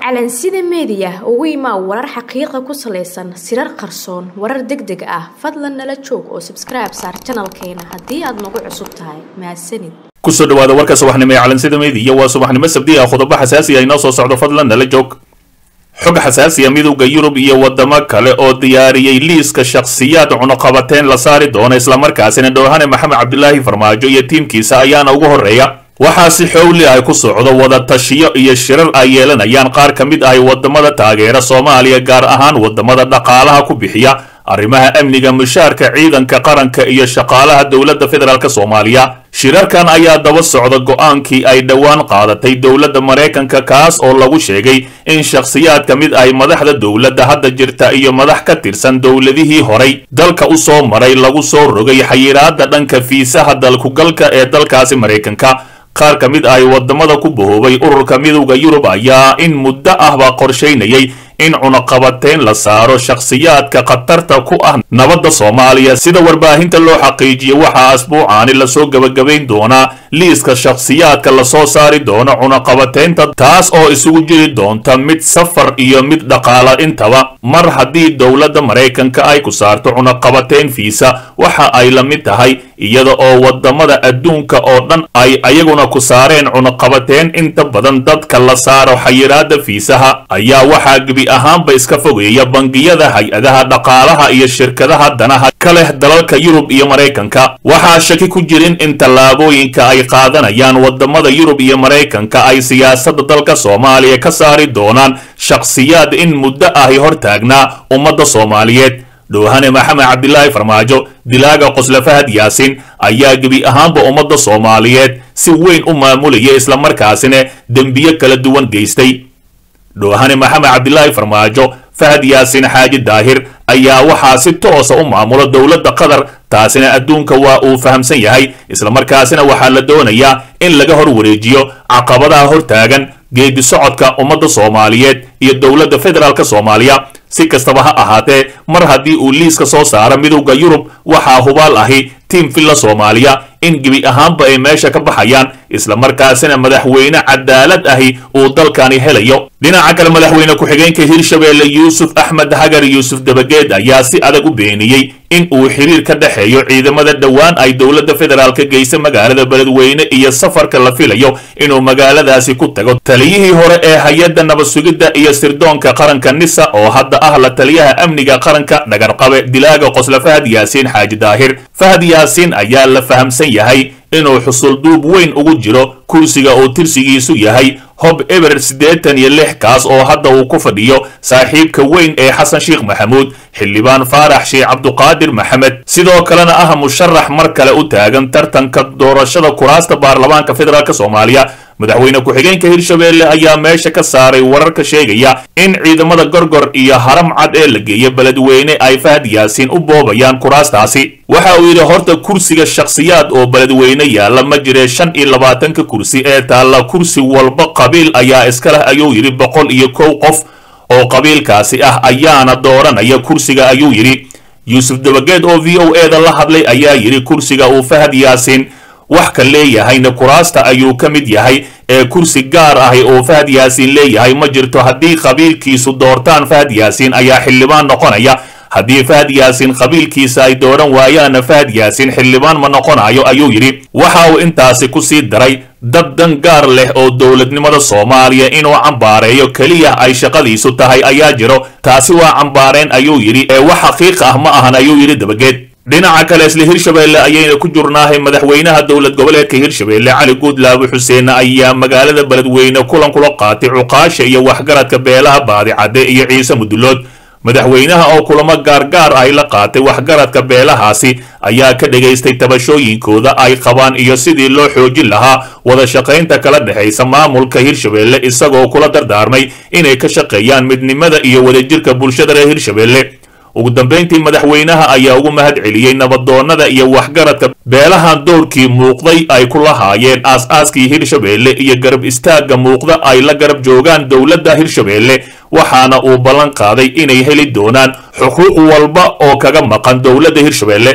calansida meediya ugu imaa warar xaqiiqa ku salaysan sirar qarsoon warar deg deg ah fadlan nala joog oo sabskribe saar janalkeena haddii aad nagu cusub tahay mahadsanid kusoo dhawaada warka subaxnimo ee calansida meediya waa subaxnimo sabdi ah qodobo xasaasi ah inoo soo socdo fadlan nala joog xog xasaasiya midowda yurub iyo wadamo kale oo diyaariyey liiska shakhsiyaad cunuqabateen la saari doono islamarkaasina dhowhane maxamed cabdilaahi farmaajo iyo tiimkiisa ayaana ugu horreeya waxaa si xowli ah ku socdo wada tashiyo iyo shirar ay yeelanayaan qaar ka mid ahy wadamada taageera soomaaliya gaar ahaan wadamada dhaqaalaha ku bixiya arrimaha amniga mushaarka ciidanka qaranka iyo shaqaalaha dowladda federaalk soomaaliya shirarkan ayaa daba socda go-aankii ay dhowaan qaadatay dowladda maraykanka kaas oo lagu sheegay in shakhsiyaad ka mid ahy madaxda dowladda hadda jirta iyo madax ka tirsan dowladihii horay dalka u soo maray lagu soo rogay xayiraada dhanka fiisaha dalkugalka ee dalkaasi maraykanka qaar ka mid ahy wadamada ku bahoobay ururka midowda yurub ayaa in muddo ahba qorshaynayay in cunaqabateyn la saaro shakhsiyaadka khatarta ku ah nabadda soomaaliya sida warbaahinta loo xaqiijiyo waxaa asbuucaani lasoo gebagabayn doonaa liiska shakhsiyaadka lasoo saari doono cunaqabateynta taas oo isugu jiri doonta mid safar iyo mid dhaqaala intaba mar haddii dowladda maraykanka ay ku saarto cunaqabateyn fiisa waxa ay la mid tahay iyada oo wadamada adduunka oo dhan ay ayaguna ku saareen cunaqabateyn inta badan dadka la saaro xayiraada fiisaha ayaa waxaa gebi ahaanba iska fogeeya bangiyada hay-adaha dhaqaalaha iyo shirkadaha danaha ka leh dalalka yurub iyo maraykanka waxaa shaki ku jirin in tallaabooyinka ay qaadanayaan wadamada yurub iyo maraykanka ay siyaasadda dalka soomaaliya ka saari doonaan shakhsiyaad in muddo ahi hortaagnaa ummadda soomaaliyeed dhowhane maxamed cabdilaahi farmaajo dilaaga qosle fahad yaasin ayaa gebi ahaanba ummadda soomaaliyeed si weyn u maamulaya islamarkaasina dembiyo kala duwan geystay dhowhane maxamed cabdilaahi farmaajo fahad yaasin xaaji daahir ayaa waxaa si toosa u maamula dowladda qatar taasina adduunka waa uu fahamsan yahay islamarkaasina waxaa la doonayaa in laga hor wareejiyo caqabadaha hortaagan geedi socodka ummadda soomaaliyeed iyo dowladda federaalk soomaaliya si kastaba ha ahaatee mar haddii uu liiska soo saaro midowda yurub waxaa hubaal ahi tiim villa soomaaliya in gebi ahaanba ay meesha ka baxayaan islamarkaasina madaxweyne cadaalad ahi uu dalkani helayo dhinaca kale madaxweyne ku-xigeenka hirshabeelle yuusuf axmed hagar yuusuf dabageed ayaa si adag u beeniyey in uu xiriir ka dhexeeyo ciidamada dhowaan ay dowladda federaalka geysa magaalada beledweyne iyo safarka la filayo inuu magaaladaasi ku tago taliyihii hore ee hay-adda nabad sugidda iyo sirdoonka qaranka nisa oo hadda ah la taliyaha amniga qaranka dhagarqabe dilaaga qosle fahad yaasiin xaaji daahir fahad yaasiin ayaa la fahamsan yahay inuu xusulduub weyn ugu jiro kursiga uu tirsigiisu yahay hob eber siddeetan iyo lix kaas oo hadda uu ku fadhiyo saaxiibka weyn ee xasan sheekh maxamuud xildhibaan faarax sheekh cabduqaadir maxamed sidoo kalena ah musharax mar kale u taagan tartanka doorashada kuraasta baarlamaanka federaalk soomaaliya madaxweyne ku-xigeenka hirshabeelle ayaa meesha ka saaray wararka sheegaya in ciidamada gorgor iyo haram cad ee la geeya beledweyne ay fahad yaasiin u boobayaan kuraastaasi waxa uu yidhi horta kursiga shakhsiyaad oo beledweyne yaalla ma jiree shan iyo labaatanka kursi ee taalla kursi walba qabiil ayaa iska leh ayuu yidhi boqol iyo kow qof oo qabiilkaasi ah ayaana dooranaya kursiga ayuu yidhi yuusuf dabageed oo v o e da la hadlay ayaa yidhi kursiga uu fahad yaasiin wax ka leeyahayna kuraasta ayuu ka mid yahay ee kursi gaar ahi oo fahad yaasiin leeyahay ma jirto haddii qabiilkiisu doortaan fahad yaasiin ayaa xildhibaan noqonaya haddii fahad yaasiin qabiilkiisa ay dooran waayaanna fahad yaasiin xildhibaan ma noqonayo ayuu yidhi waxa uu intaasi ku sii daray dad dan gaar leh oo dowladnimada soomaaliya inuu cambaareeyo keliya ay shaqadiisu tahay ayaa jiro taasi waa cambaareen ayuu yidhi ee wax xaqiiq ah ma ahan ayuu yidhi dabageed dhinaca kale isla hirshabeelle ayayna ku jurnaahay madaxweynaha dowlad goboleedka hirshabeelle cali guudlaabe xuseen ayaa magaalada beledweyne kulan kula qaatay cuqaasha iyo waxgaradka beelaha baadicadde iyo ciise mudulood madaxweynaha oo kulamo gaargaar ahy la qaatay waxgaradka beelahaasi ayaa ka dhagaystay tabashooyinkooda ay qabaan iyo sidii loo xoojin lahaa wada shaqaynta kala dhexaysa maamulka hirshabeelle isagoo kula dardaarmay inay ka shaqeeyaan midnimada iyo wadajirka bulshada reer hirshabeelle ugu dambayntii madaxweynaha ayaa ugu mahad celiyey nabadoonnada iyo waxgaradka beelahan dowrkii muuqday ay ku lahaayeen aas-aaskii hirshabeelle iyo garab istaagga muuqda ay la garab joogaan dowladda hirshabeelle waxaana uu ballan qaaday inay heli doonaan xuquuq walba oo kaga maqan dowladda hirshabeelle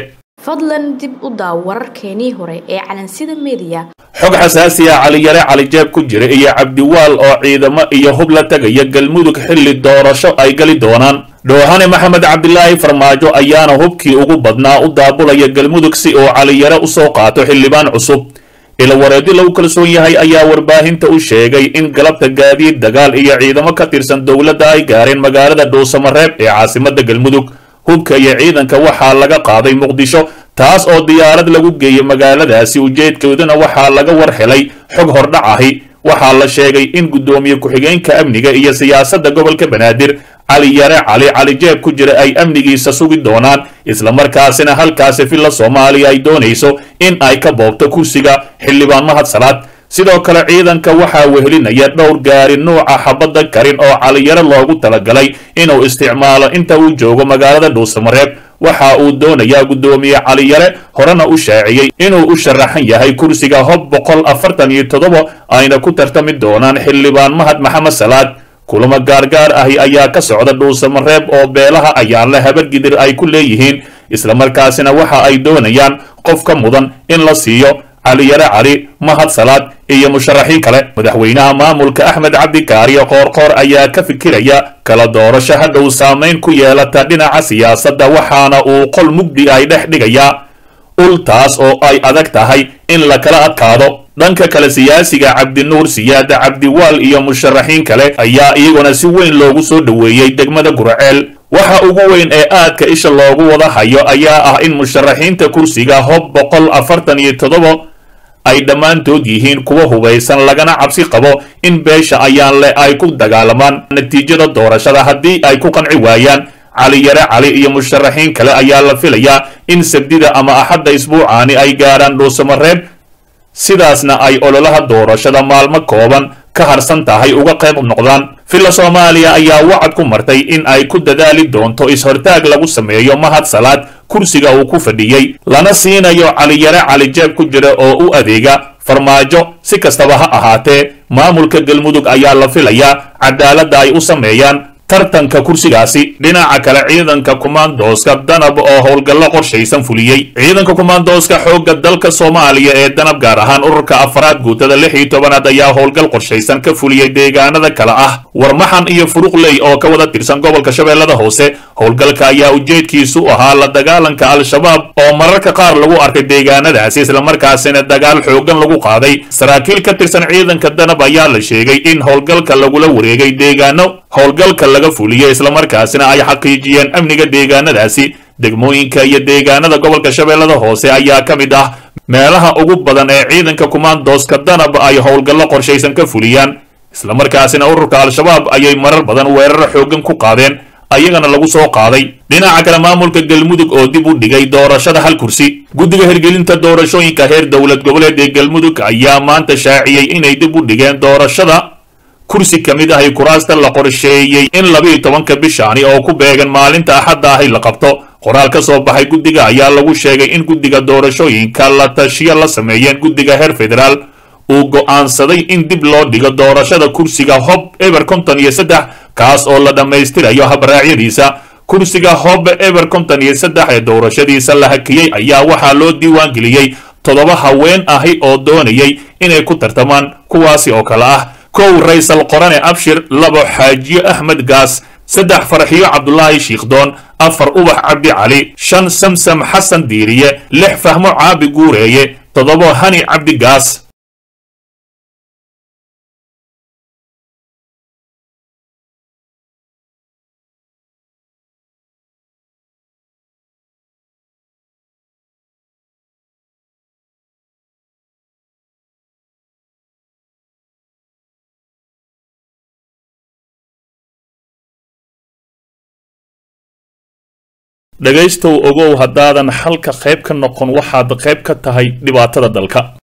fadlan dib u daaw wararkeenii hore ee calansida meediya xog xasaasi ah caliyare calijeeb ku jira iyo cabdiwaal oo ciidamo iyo hub la tegaya galmudug xilli doorasho ay gali doonaan dhoohane maxamed cabdilaahi farmaajo ayaana hubkii ugu badnaa u daabulaya galmudug si uu caliyare usoo qaato xildhibaan cusub ilawareedi lagu kalsoon yahay ayaa warbaahinta u sheegay in galabta gaadiid dagaal iyo ciidamo ka tirsan dowladda ay gaareen magaalada dhuusamareeb ee caasimada galmudug hubka iyo ciidanka waxaa laga qaaday muqdisho taas oo diyaarad lagu geeyey magaaladaasi ujeedkooduna waxaa laga war helay xog hordhac ahi waxaa la sheegay in guddoomiye ku-xigeenka amniga iyo siyaasadda gobolka banaadir cali yare cali calijeeb ku jira ay amnigiisa sugi doonaan islamarkaasina halkaasi villa soomaaliya ay doonayso in ay ka boobto kursiga xildhibaan mahad salaad sidoo kale ciidanka waxaa wehelinaya dhowr gaari nuuca xabadda karin oo caliyare loogu talagalay inuu isticmaalo inta uu joogo magaalada dhuusamareeb waxa uu doonayaa guddoomiye caliyare horena u shaaciyey inuu u sharaxan yahay kursiga hob boqol afartan iyo toddoba ayna ku tartami doonaan xildhibaan mahad maxamed salaad kulamo gaargaar ahi ayaa ka socda dhuusamareeb oo beelaha ayaanle habargidir ay ku leeyihiin islamarkaasina waxa ay doonayaan qof ka mudan in la siiyo caliyare cali mahad salaad iyo musharaxiin kale madaxweynaha maamulka axmed cabdikaariyo qoorqoor ayaa ka fikiraya kala doorasho hadhow saamayn ku yeelata dhinaca siyaasadda waxaana uu qol mugdi ay dhex dhigayaa ul taas oo ay adag tahay in la kala adkaado dhanka kale siyaasiga cabdinuur siyaada cabdiwaal iyo musharaxiin kale ayaa iyaguna si weyn loogu soo dhoweeyey degmada guraceel waxa ugu weyn ee aadka isha loogu wada hayo ayaa ah in musharaxiinta kursiga hob boqol afartan iyo toddoba ay dhammaantood yihiin kuwa hubaysan lagana cabsi qabo in beesha ayaan leh ay ku dagaalamaan natiijada doorashada haddii ay ku qanci waayaan cali yare cali iyo musharaxiin kale ayaa la filayaa in sabdida ama axadda isbuucaani ay gaarhaan dhuusamareeb sidaasna ay ololaha doorashada maalmo kooban ka harsan tahay uga qayb noqdaan villa soomaaliya ayaa wacad ku martay in ay ku dadaali doonto is-hortaag lagu sameeyo mahad salaad kursiga uu ku fadhiyey lana siinayo caliyare calijeeb ku jira oo u adeega farmaajo si kastaba ha ahaatee maamulka galmudug ayaa la filayaa cadaaladda ay u sameeyaan tartanka kursigaasi dhinaca kale ciidanka kumaandooska danab oo howlgallo qorshaysan fuliyey ciidanka kumaandooska xoogga dalka soomaaliya ee danab gaar ahaan ururka afaraad guutada lix iyo tobanaad ayaa howlgal qorshaysan ka fuliyey deegaanada kale ah warmaxan iyo furuqley oo ka wada tirsan gobolka shabeellada hoose howlgalka ayaa ujeedkiisu ahaa la dagaalanka al-shabaab oo mararka qaar lagu arkay deegaanadaasi islamarkaasina dagaal xoogan lagu qaaday saraakiil ka tirsan ciidanka danab ayaa la sheegay in howlgalka lagula wareegay deegaano howlgalka laga fuliyey islamarkaasina ay xaqiijiyeen amniga deegaanadaasi degmooyinka iyo deegaanada gobolka shabeellada hoose ayaa ka mid ah meelaha ugu badan ee ciidanka kumaandooska danab ay howlgallo qorshaysan ka fuliyaan islamarkaasina ururka al-shabaab ayay marar badan weerar xoogan ku qaadeen ayagana lagu soo qaaday dhinaca kale maamulka galmudug oo dib u dhigay doorashada hal kursi guddiga hirgelinta doorashooyinka heer dowlad goboleed ee galmudug ayaa maanta shaaciyey inay dib u dhigeen doorashada kursi ka mid ahi kuraasta la qorsheeyey in labiiyo tobanka bishaani oo ku beegan maalinta axadda ahi la qabto qoraal ka soo baxay guddiga ayaa lagu sheegay in guddiga doorashooyinka la tashiyo la sameeyeen guddiga heer federaal uu go'aansaday in dib loo dhigo doorashada kursiga hob eber konton iyo saddex kaas oo la dhammaystirayo habraacyadiisa kursiga hob eber konton iyo saddex ee doorashadiisa la hakiyey ayaa waxaa loo diiwaangeliyey toddoba haween ahi oo doonayay inay ku tartamaan kuwaasi oo kale ah kow raysal qorane abshir labo xaajiyo axmed gaas saddex farxiyo cabdulaahi shiikhdoon afar ubax cabdi cali shan samsam xasan diiriye lix fahmo caabi guureeye toddobo hani cabdi gaas dhegaystow ogow haddaadan xalka qayb ka noqon waxaad qayb ka tahay dhibaatada dalka